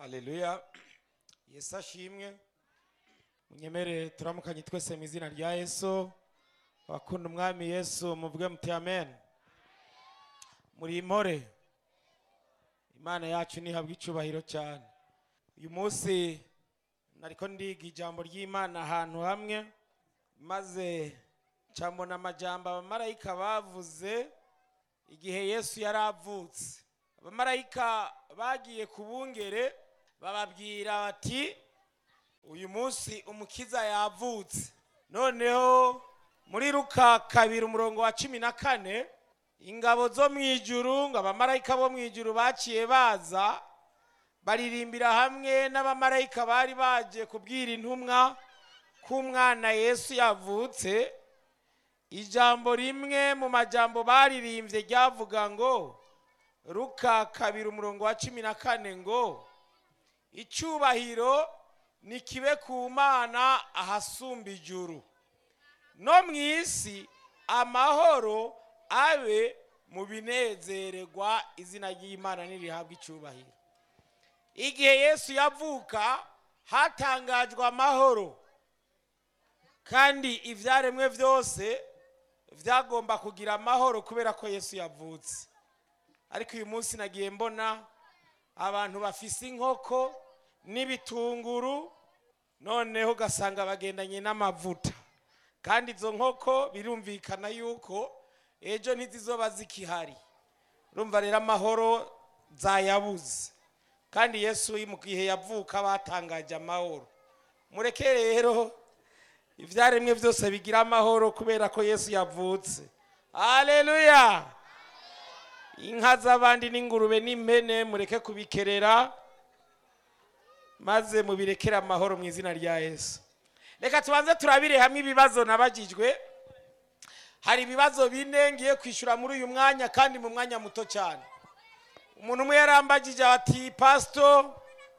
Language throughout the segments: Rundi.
aleluya yesu ashimwe munyemere turamukanye twese mu izina rya yesu abakunda umwami yesu muvuge muti amen muri impore imana yacu ntihabwe icyubahiro cyane uyu munsi nariko ndiga ijambo ry'imana ahantu hamwe maze ncambona amajambo abamarayika bavuze igihe yesu yari avutse abamarayika bagiye ku bungere bababwira bati uyu munsi umukiza yavutse noneho muri ruka kabiri umurongo wa cumi na kane ingabo zo mu ijuru ngo abamarayika bo mu ijuru baciye baza baririmbira hamwe n'abamarayika bari baje kubwira intumwa ko umwana yesu yavutse ijambo rimwe mu majambo baririmbye ryavuga ngo ruka kabiri umurongo wa cumi na kane ngo icyubahiro ni kibe ku mana ahasumba ijuru no mu isi amahoro abe mu binezererwa izina ry'imana nirihabwa icyubahiro igihe yesu yavuka hatangajwe amahoro kandi ibyaremwe byose byagomba kugira amahoro kubera ko yesu yavutse ariko uyu munsi nagiye mbona abantu bafise inkoko n'ibitunguru noneho ugasanga bagendanye n'amavuta kandi izo nkoko birumvikana yuko ejo ntizizoba zikihari urumva rero amahoro zayabuze kandi yesu mu gihe yavuka batangaje amahoro mureke rero ibyaremwe byose bigira amahoro kubera ko yesu yavutse aleluya inka z'abandi n'ingurube n'impene mureke kubikerera maze mubirekere amahoro mu izina rya yesu reka tubanze turabire hamwe ibibazo nabagijwe hari ibibazo bine ngiye kwishyura muri uyu mwanya kandi mu mwanya muto cyane umuntu umwe yarambagije ati pasito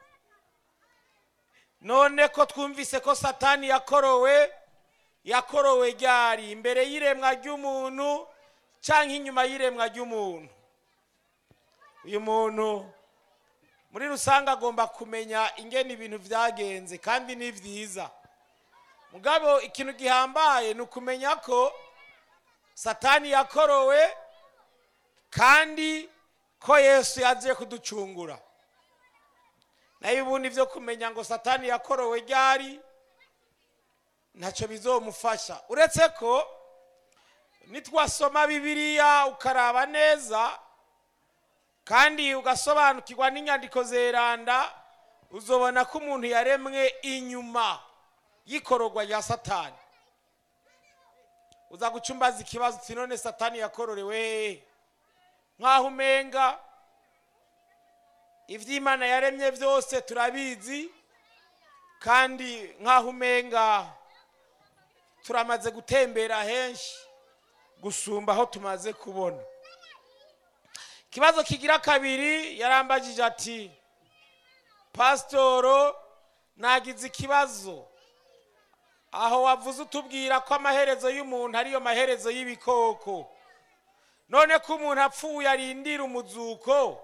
none ko twumvise ko satani yakorowe yakorowe ryari imbere y'iremwa ry'umuntu cyangwa inyuma y'iremwa ry'umuntu uyu muntu muri rusange agomba kumenya ingene ibintu byagenze kandi ni byiza mugabo ikintu gihambaye ni ukumenya ko satani yakorowe kandi ko yesu yaje kuducungura nayo ubundi byo kumenya ngo satani yakorowe ryari ntacyo bizomufasha uretse ko nitwasoma bibiliya ukaraba neza kandi ugasobanukirwa n'inyandiko zeranda uzobona ko umuntu yaremwe inyuma y'ikororwa rya satani uza gucumbaza ikibazo uti none satani yakororewe hehe nk'aho umenga iby'imana yaremye byose turabizi kandi nk'aho umenga turamaze gutembera henshi gusumba aho tumaze kubona ikibazo kigira kabiri yarambagije ati pasitoro nagize ikibazo aho wavuze utubwira ko amaherezo y'umuntu ariyo maherezo y'ibikoko none ko umuntu apfuye arindira umuzuko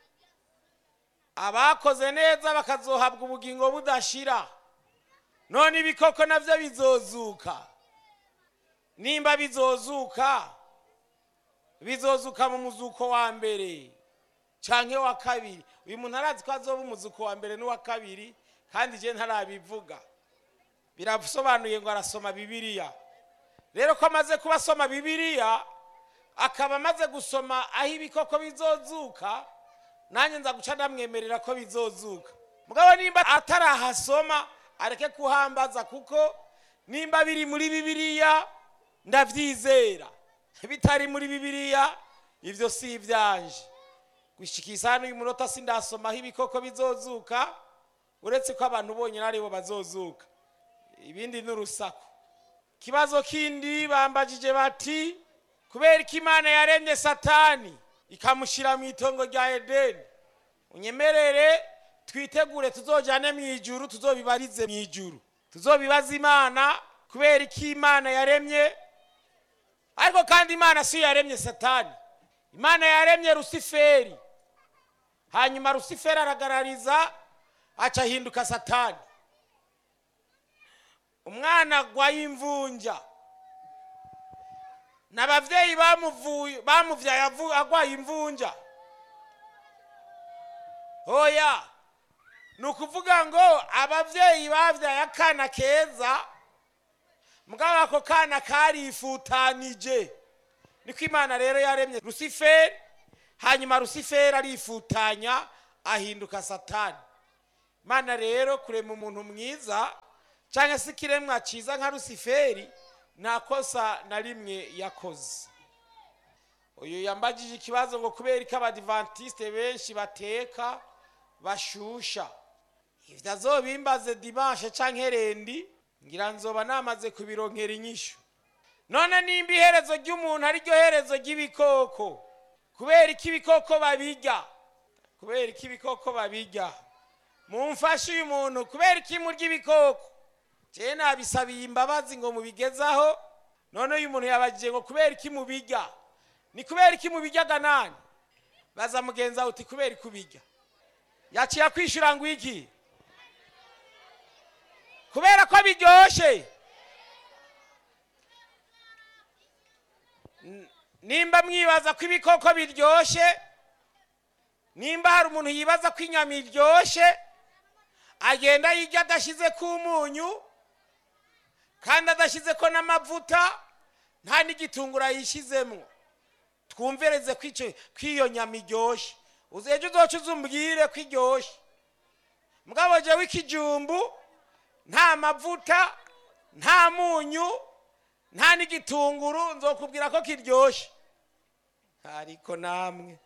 abakoze neza bakazohabwa ubugingo budashira none ibikoko nabyo bizozuka nimba bizozuka bizozuka mu muzuko wa mbere cyangwa wa kabiri uyu muntu arazi ko azoba umuzuko wa mbere n'uwa kabiri kandi igihe ntarabivuga birasobanuye ngo arasoma bibiliya rero ko amaze kuba asoma bibiliya akaba amaze gusoma aho ibikoko bizozuka nanjye nza guca ndamwemerera ko bizozuka mugabo nimba atarahasoma areke kuhambaza kuko nimba biri muri bibiliya ndabyizera bitari muri bibiliya ibyo si ibyanje gushyikisa hano uyu munota sindasomaho ibikoko bizozuka uretse ko abantu bonyine aribo bazozuka ibindi ni urusaku ikibazo kindi bambagije bati kubera ko imana yaremye satani ikamushyira mu itongo rya edeni unyemerere twitegure tuzojyane mu ijuru tuzobibarize mu ijuru tuzobibaza imana kubera ko imana yaremye ariko kandi imana si yo yaremye satani imana yaremye rusiferi hanyuma rusiferi aragarariza aca ahinduka satani umwana agwaye imvunja n'abavyeyi bamuvuye bamuvyaye avu- agwaye imvunja oya ni ukuvuga ngo abavyeyi bavyaye akana keza mugabo ako kana karifutanije niko imana rero yaremye rusiferi hanyuma rusiferi arifutanya ahinduka satani imana rero kurema umuntu mwiza cyangwa se ikiremwa cyiza nka rusiferi nta kosa na rimwe yakoze uyu yambagije ikibazo ngo kubera ko abadivantisite benshi bateka bashusha ibyo azobimbaze dimanche cyangwa herendi ngira nzoba namaze kubironkera inyishu none nimba iherezo ry'umuntu ari ryo herezo ry'ibikoko kubera ko ibikoko babirya kubera ko ibikoko babirya mumfashe uyu muntu kubera ko imurya ibikoko jewe nabisabiye imbabazi ngo mubigezaho none uyu muntu yabagije ngo kubera ko imubirya ni kubera ko imubiryaga nani baza mugenzi wawe uti kubera ko ubirya yaciye akwishyura ngo iki kubera ko biryoshe N- nimba mwibaza ko ibikoko biryoshye nimba hari umuntu yibaza ko inyama iryoshye agenda yirya adashyize ku umunyu kandi adashyize ko n'amavuta nta n'igitunguru yishyizemo twumvereze ko icyo- ko iyo nyama iryoshye uzi ejo uzoca uzumbwire ko iryoshye mugabo jewe ikijumbu nta mavuta nta munyu nta n'igitunguru nzokubwira ko kiryoshye ariko namwe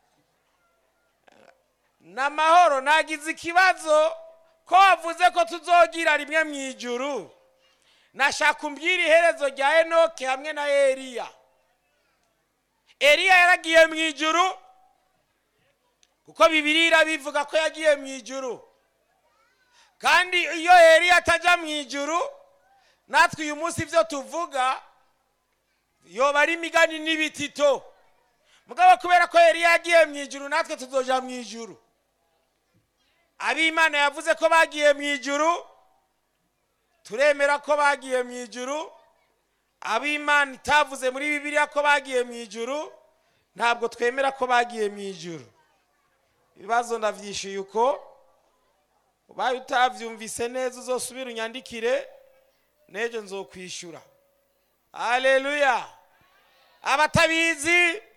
n'amahoro nagize ikibazo ko wavuze ko tuzogira rimwe mu ijuru nashaka umbwira iherezo rya enoke hamwe na eliya eliya yaragiye mu ijuru kuko bibiri irabivuga ko yagiye mu ijuru kandi iyo eliya atajya mu ijuru natwe uyu munsi ibyo tuvuga yoba ari imigani n'ibitito mugabo kubera ko eliya yagiye mu ijuru natwe tuzoja mu ijuru ab'imana yavuze ko bagiye mu ijuru turemera ko bagiye mu ijuru ab'imana itavuze muri bibiliya ko bagiye mu ijuru ntabwo twemera ko bagiye mu ijuru ibibazo ndavyishyuye uko ubaye utavyumvise neza uzosubira unyandikire n'ejo nzokwishyura haleluya abatabizi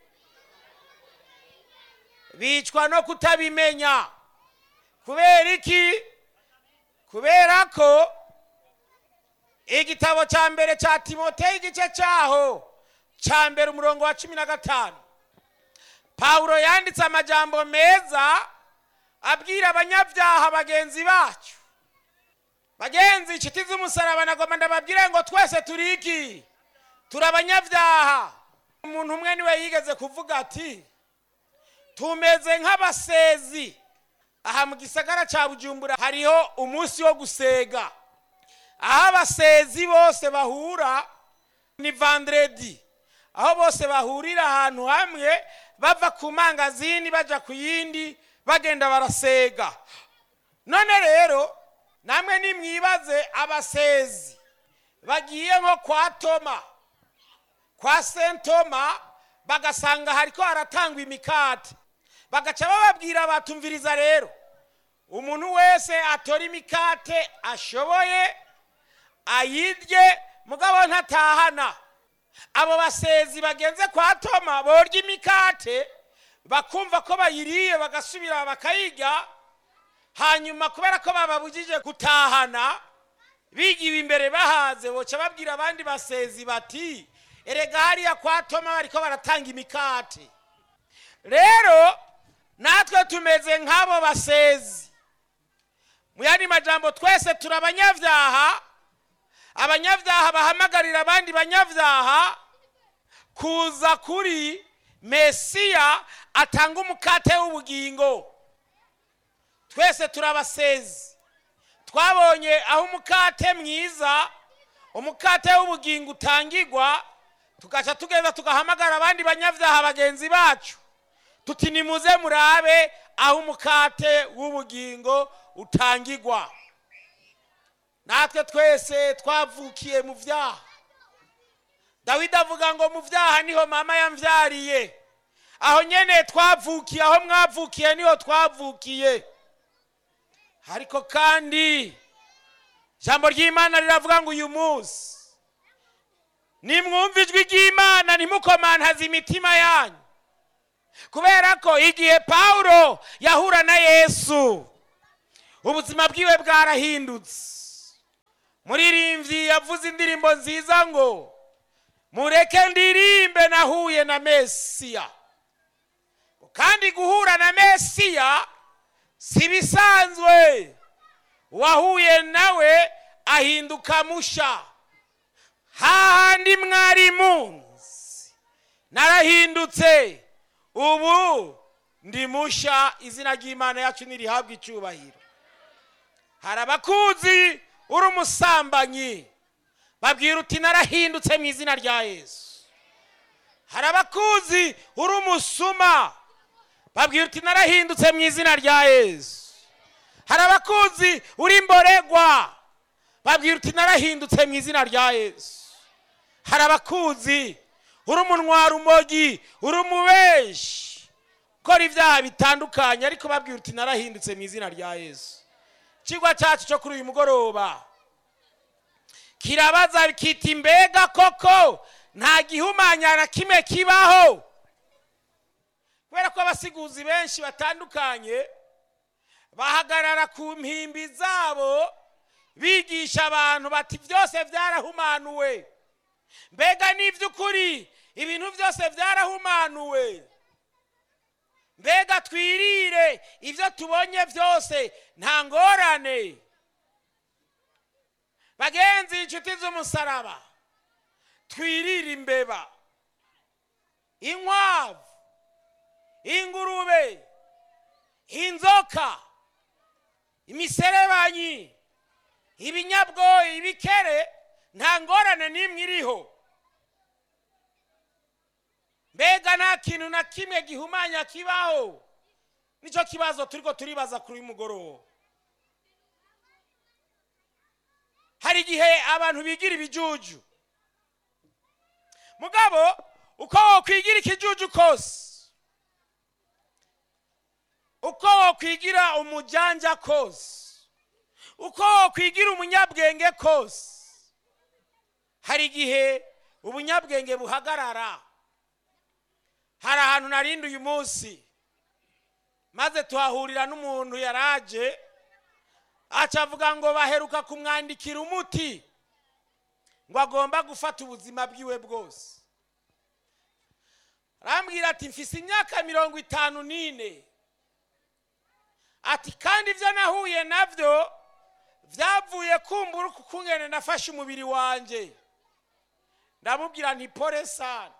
bicwa no kutabimenya kubera iki kubera ko igitabo cya mbere cya timoteyo igice cyaho cya mbere umurongo wa cumi na gatanu pawulo yanditse amajambo meza abwira abanyabyaha bagenzi bacu bagenzi inshuti z'umusaraba nagomba ndababwire ngo twese turi iki turi abanyabyaha umuntu umwe niwe yigeze kuvuga ati tumeze nk'abasezi aha mu gisagara cya bujumbura hariho umunsi wo gusega aho abasezi bose bahura ni vandredi aho bose bahurira ahantu hamwe bava ku mangazini bajya ku yindi bagenda barasega none rero namwe nimwibaze abasezi bagiye nko kwa toma kwa sentoma bagasanga hariko haratangwa imikate bagaca bababwira batumviriza rero umuntu wese atora imikate ashoboye ayirye mugabo ntatahana abo basezi bagenze kwa toma borya imikate bakumva ko bayiriye bagasubira bakayirya hanyuma kubera ko bababujije gutahana bigiwe imbere bahaze boca babwira abandi basezi bati erega hariya kwa toma bariko baratanga imikate rero natwe tumeze nk'abo basezi mu yandi majambo twese turi abanyabyaha abanyabyaha bahamagarira abandi banyabyaha kuza kuri mesiya atanga umukate w'ubugingo twese turi abasezi twabonye aho umukate mwiza umukate w'ubugingo utangirwa tugaca tugenda tugahamagara abandi banyabyaha bagenzi bacu tuti nimuze murabe aho umukate w'ubugingo utangigwa natwe twese twavukiye mu byaha dawidi avuga ngo mu byaha niho mama yambyariye aho nyene twavukiye aho mwavukiye niho twavukiye ariko kandi ijambo ry'imana riravuga ngo uyu munsi nimwumva ijwi ry'imana ntimukomantaze imitima yanyu kubera ko igihe pawulo yahura na yesu ubuzima bwiwe bwarahindutse muririmbyi yavuze indirimbo nziza ngo mureke ndirimbe nahuye na mesiya kandi guhura na mesiya si bisanzwe uwahuye nawe ahinduka musha hahandi mwari munsi narahindutse ubu ndi musha izina ry'imana yacu ntirihabwe icyubahiro hari abakuzi uri umusambanyi babwira uti narahindutse mu izina rya yesu hari abakuzi uri umusuma babwira uti narahindutse mu izina rya yesu hari abakuzi uri imboregwa babwira uti narahindutse mu izina rya yesu hari abakuzi uri umunwa rumogi uri umubeshi ukora ibyaha bitandukanye ariko babwira uti narahindutse mu izina rya yesu ikigwa cyacu cyo kuri uyu mugoroba kirabaza kiti mbega koko nta gihumanya na kimwe kibaho kubera ko abasiguzi benshi batandukanye bahagarara ku mpimbi zabo bigisha abantu bati byose byarahumanuwe mbega ni iby'ukuri ibintu byose byarahumanuwe mbega twirire ibyo tubonye byose nta ngorane bagenzi inshuti z'umusaraba twirire imbeba inkwavu ingurube inzoka imiserebanyi ibinyabwoyi ibikere nta ngorane n'imwe iriho mbega nta kintu na kimwe gihumanya kibaho nicyo kibazo turiko turibaza kuri uyu mugoroba hari igihe abantu bigira ibijuju mugabo uko wokwigira ikijuju kose uko wokwigira umujanja kose uko wokwigira umunyabwenge kose hari igihe ubunyabwenge buhagarara hari ahantu narindi uyu munsi maze tuhahurira n'umuntu yaraje aca avuga ngo baheruka kumwandikira umuti ngo agomba gufata ubuzima bwiwe bwose arambwira ati mfise imyaka mirongo itanu n'ine ati kandi ibyo nahuye nabyo byavuye kumbura ukungene nafashe umubiri wanjye ndamubwira nti pore sana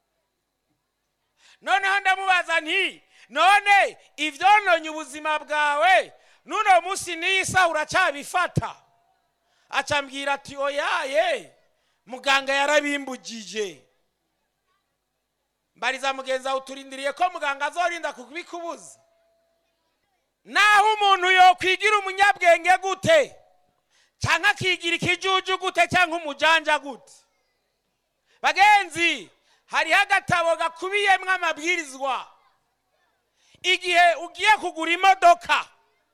noneho ndamubaza nti none ibyononye ubuzima bwawe n'uno munsi n'iyi saha uracyabifata acambwira ati oyaye muganga yarabimbugije mbariza mugenzi wawe uturindiriye ko muganga azorinda kubikubuza naho umuntu yokwigira umunyabwenge gute cyangwa akigira ikijuju gute cyangwa umujanja gute bagenzi hariho agatabo gakubiyemo amabwirizwa igihe ugiye kugura imodoka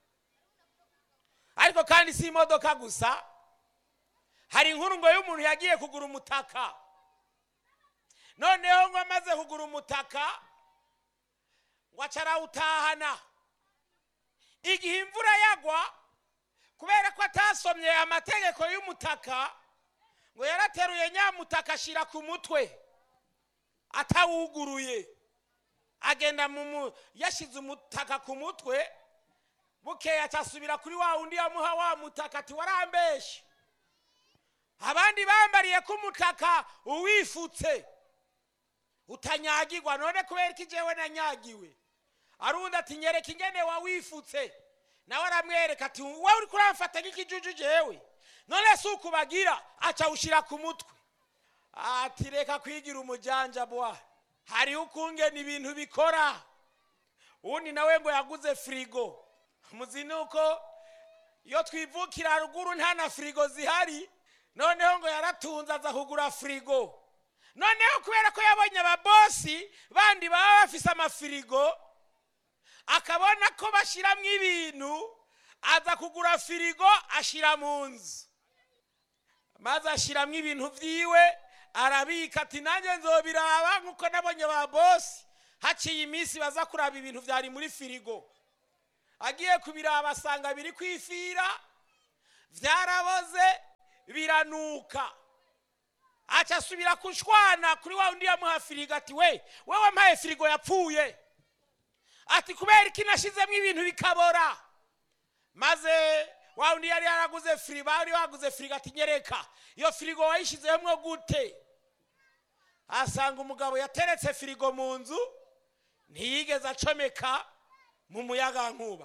ariko kandi si imodoka gusa hari inkuru ngo y'umuntu yagiye kugura umutaka noneho ngo amaze kugura umutaka ngo acarawutahana igihe imvura yagwa kubera ko atasomye amategeko y'umutaka ngo yarateruye nyamutaka ashyira ku mutwe atawuguruye agenda mu yashyize umutaka ku mutwe bukeya acyasubira kuri wa wundi yamuha wa mutaka ati warambeshye abandi bambariye ko umutaka uwifutse utanyagirwa none kubera ko igihe nanyagiwe arundi ati nyereka ingene wawifutse nawe aramwereka ati wowe uri kuramfata nk'ikijuju jewe none si ukubagira acawushyira ku mutwe ati reka kwigira umujanja bwa hariho ukungena ibintu bikora uwundi nawe ngo yaguze firigo muzi nuko iyo twivukira haruguru nta na firigo zihari noneho ngo yaratunze aza kugura firigo noneho kubera ko yabonye ababosi bandi baba bafise amafirigo akabona ko bashyiramo ibintu aza kugura firigo ashyira mu nzu maze ashyiramo ibintu byiwe arabika ati nanjye nzobiraba nk'uko nabonye ba bosi haciye iminsi baza kuraba ibintu byari muri firigo agiye kubiraba asanga biri kwifira byaraboze biranuka aca asubira kushwana kuri wa undi yamuha firigo ati we we wampaye firigo yapfuye ati kubera iki nashyizemo ibintu bikabora maze wa undi yari yaraguze firigo bari baguze firigo ati nyereka iyo firigo wayishyizemo gute asanga umugabo yateretse firigo mu nzu ntiyigeze acomeka mu muyaga nkuba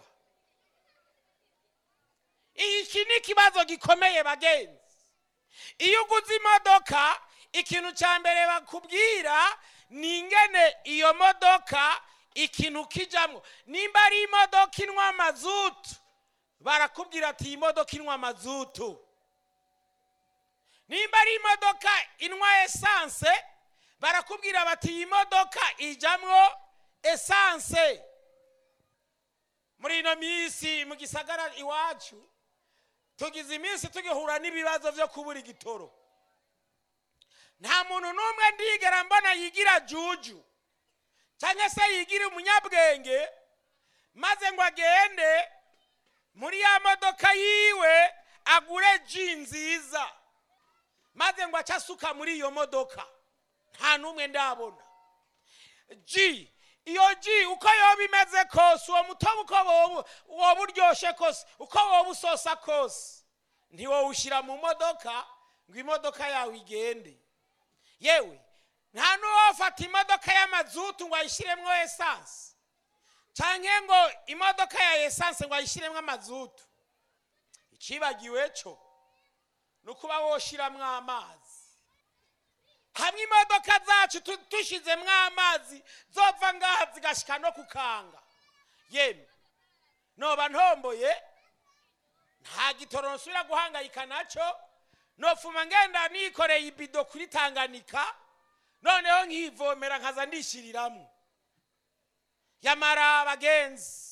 iki ni ikibazo gikomeye bagenzi iyo uguze imodoka ikintu cya mbere bakubwira ni ingene iyo modoka ikintu kijyamo nimba ari imodoka inywa mazutu barakubwira ati iyi modoka inywa mazutu nimba ari imodoka inywa esanse barakubwira bati iyi modoka ijyamo esanse muri ino minsi mu gisagara iwacu tugize iminsi tugihura n'ibibazo byo kubura igitoro nta muntu n'umwe ndigera mbona yigira juju cyangwa se yigira umunyabwenge maze ngo agende muri ya modoka yiwe agure ji nziza maze ngo ace asuka muri iyo modoka nta n'umwe ndabona ji iyo ji uko yoba imeze kose uwo mutobe uko woba uryoshye kose uko woba usosa kose ntiwowushyira mu modoka ngo imodoka yawe igende yewe nta n'uwafata imodoka y'amazutu ngo ayishyiremo esanse cyangwa ngo imodoka ya esanse ngo ayishyiremo amazutu icibagiwe cyo ni ukuba woshyiramo amazi hamwe imodoka zacu dushyizemo amazi zopfa ngaha zigashyika no kukanga yemwe noba ntomboye nta gitoro nsubira guhangayika nacyo nopfuma ngenda nikoreye ibido kuri tanganika noneho nkivomera nkaza ndishyiriramo yamara abagenzi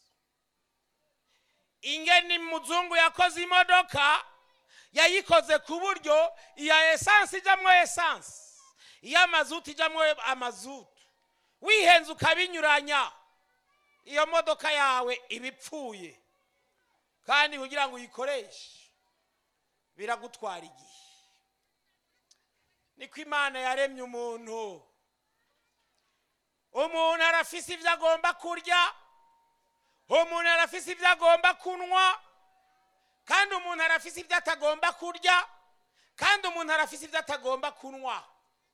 ingeni muzungu yakoze imodoka yayikoze ku buryo iya esanse ijyamo esanse iy'amazutu ijyamo amazutu wihenze ukabinyuranya iyo modoka yawe iba ipfuye kandi kugira ngo uyikoreshe biragutwara igihe niko imana yaremye umuntu umuntu arafise ibyo agomba kurya umuntu arafise ibyo agomba kunywa kandi umuntu arafise ibyo atagomba kurya kandi umuntu arafise ibyo atagomba kunywa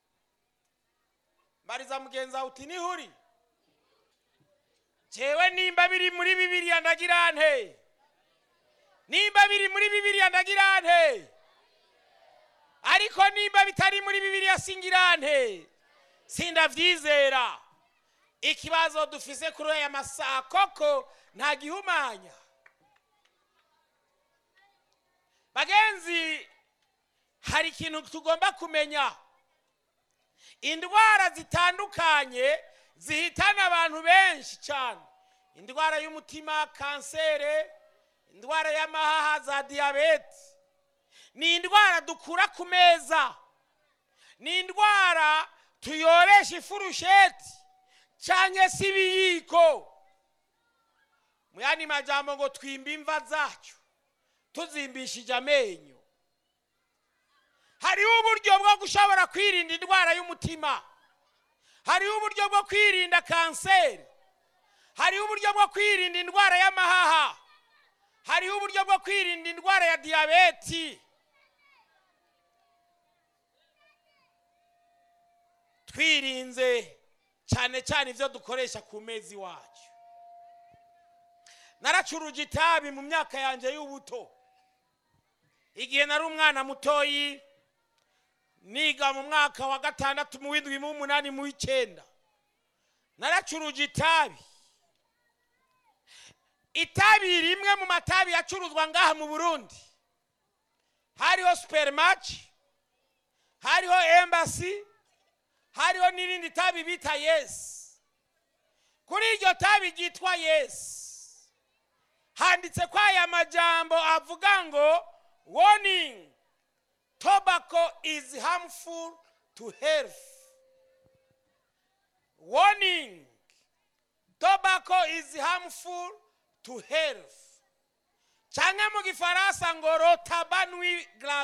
mbariza mugenzi wawe uti nihuri jewe nimba biri muri bibiriya ndagira nte nimba biri muri bibiriya ndagira nte ariko nimba bitari muri bibiriya singira nte sindabyizera ikibazo dufise kuri aya masaha koko nta gihumanya bagenzi hari ikintu tugomba kumenya indwara zitandukanye zihitana abantu benshi cyane indwara y'umutima kansere indwara y'amahaha za diyabete ni indwara dukura ku meza ni indwara tuyoresha ifurusheti cyangwa se ibiyiko mu yandi majambo ngo twimba imva zacu tuzimbishije amenyo hariho uburyo bwo gushobora kwirinda indwara y'umutima hariho uburyo bwo kwirinda kanseri hariho uburyo bwo kwirinda indwara y'amahaha hariho uburyo bwo kwirinda indwara ya diyabeti twirinze cyane cyane ibyo dukoresha ku mezi wacu naracuruje itabi mu myaka yanjye y'ubuto igihe nari umwana mutoyi niga mu mwaka wa gatandatu mu w'indwi mu w'umunani mu w'icyenda naracuruje itabi itabi rimwe mu matabi yacuruzwa ngaha mu burundi hariho superimaci hariho embasi hariho n'irindi tabi bita yesi kuri iryo tabi ryitwa yesi handitse ko aya majambo avuga ngo warning tobacco is harmful to health warning tobacco is harmful to health cyangwa mu gifaransa ngo rotabanwi